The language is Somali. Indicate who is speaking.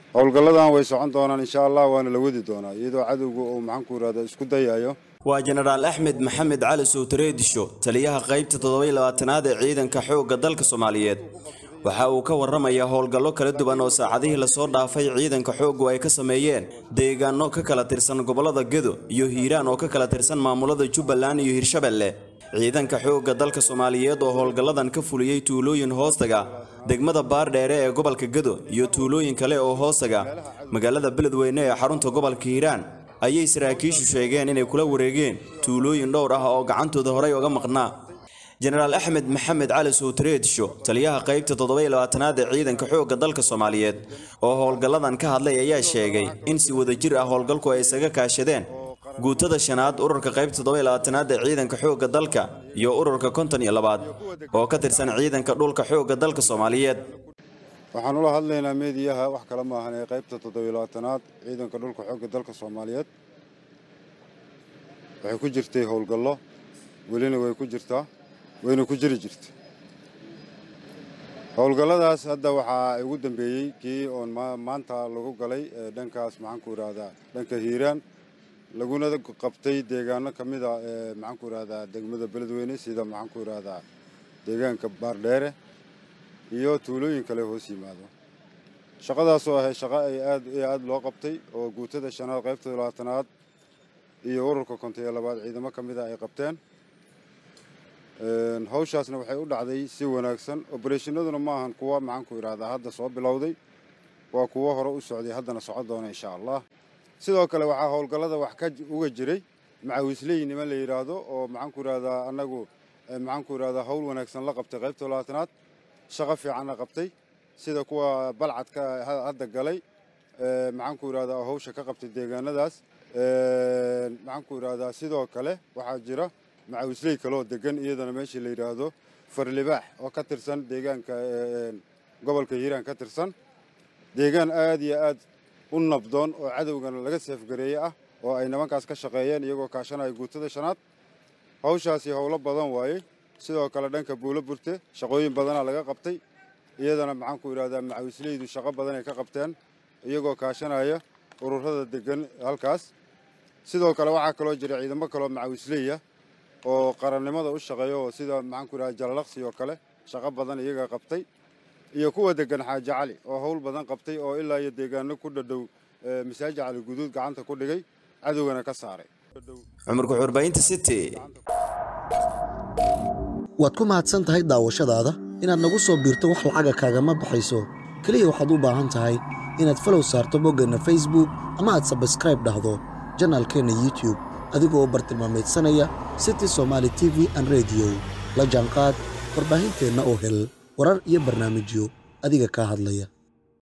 Speaker 1: howlgalladan way socon doonaan insha allah waana la wadi doonaa iyadoo cadowga uu maxaanku irahda isku dayayo
Speaker 2: waa jenaraal axmed maxamed cali sowtareedisho taliyaha qaybta toddobai labaatanaad ee ciidanka xoogga dalka soomaaliyeed waxa uu ka warramayaa howlgallo kala duwan oo saacadihii lasoo dhaafay ciidanka xooggu ay ka sameeyeen deegaano ka kala tirsan gobollada gedo iyo hiiraan oo ka kala tirsan maamulada jubbaland iyo hirshabelle ciidanka xoogga dalka soomaaliyeed oo howlgalladan ka fuliyey tuulooyin hoostaga degmada baardheere ee gobolka gedo iyo tuulooyin kale oo hoostaga magaalada beledweyne ee xarunta gobolka hiiraan ayay saraakiishu sheegeen inay kula wareegeen tuulooyin dhowr ah oo gacantooda horey uga maqnaa jenaraal axmed maxamed cali sowtareedsho taliyaha qaybta toddobai labaatanaad ee ciidanka xoogga dalka soomaaliyeed oo howlgalladan ka hadlay ayaa sheegay in si wadajir ah howlgalku ay isaga kaashadeen guutada shanaad ururka qaybta toddobai labaatanaad ee ciidanka xoogga dalka iyo ururka konton iyo labaad oo ka tirsan ciidanka dhulka xoogga dalka soomaaliyeed
Speaker 1: waxaan ula hadlaynaa meediyaha wax kale maahan ee qaybta toddobiyo labaatanaad ciidanka dhulka xoogga dalka soomaaliyeed waxay ku jirtay howlgallo welina way ku jirtaa wayna ku jiri jirta howlgalladaas hadda waxaa ugu dambeeyey kii oon maanta lagu galay dhankaas maxaanku idhaahdaa dhanka hiiraan laguna qabtay deegaano ka mid a ee maxaanku idhahdaa degmada beledweyne sida maxaanku idhaahdaa deegaanka baardheere iyo tuulooyin kale hoos yimaado shaqadaasoo ahay shaqo ay aad iyo aad loo qabtay oo guutada shanaad qaybta labaatanaad iyo ururka konton iyo labaad ciidamo ka mid a ay qabteen hawshaasna waxay u dhacday si wanaagsan obereshinaduna ma ahan kuwa maxaanku idhaahdaa hadda soo bilowday waa kuwo hore u socday haddana socon doona insha allah sidoo kale waxaa howlgallada wax ka uga jiray macawisley niman la yidhaahdo oo maxaanku idhahdaa annagu maxaanku idhahdaa hawl wanaagsan la qabtay qaybta labaatanaad shaqo fiicanna qabtay sida kuwa balcadka hadda galay maxaanku idhahdaa hawsha ka qabtay deegaanadaas maxaanku idhahdaa sidoo kale waxaa jira macawisley kaleoo degan iyadana meeshii la yidhaahdo farlibaax oo ka tirsan deegaanka gobolka hiiraan ka tirsan deegaan aad iyo aad u nabdoon oo cadowgana laga seefgareeye ah oo ay nimankaas ka shaqeeyeen iyagoo kaashanaya guutada shanaad hawshaasi howlo badan waayey sidoo kale dhanka buulo burte shaqooyin badanaa laga qabtay iyadana maxaanku idhahdaa macawisleydu shaqo badan ay ka qabteen iyagoo kaashanaya ururada degan halkaas sidoo kale waxaa kaloo jira ciidamo kaloo macawisleya oo qarannimada u shaqeeya oo sida maxaanku idhahda jalalaqsi oo kale shaqo badan iyaga qabtay iyo kuwa degan xaaji cali oo howl badan qabtay oo ilaa iyo deegaano ku dhadhow masaajid cali guduud gacanta ku dhigay cadowgana ka saaray
Speaker 2: cumar kuxurbaynta city
Speaker 3: waad ku mahadsan tahay daawashadaada inaad nagu soo biirto wax lacaga kaagama baxayso keliya waxaad u baahan tahay inaad falow saarto boggeenna facebook ama aad sabskraib dhahdo janaalkeenna youtub adigoo bartilmaameedsanaya city somaali t v an rediyo la jaanqaad warbaahinteenna oo hel warar iyo barnaamijyo adiga kaa hadlaya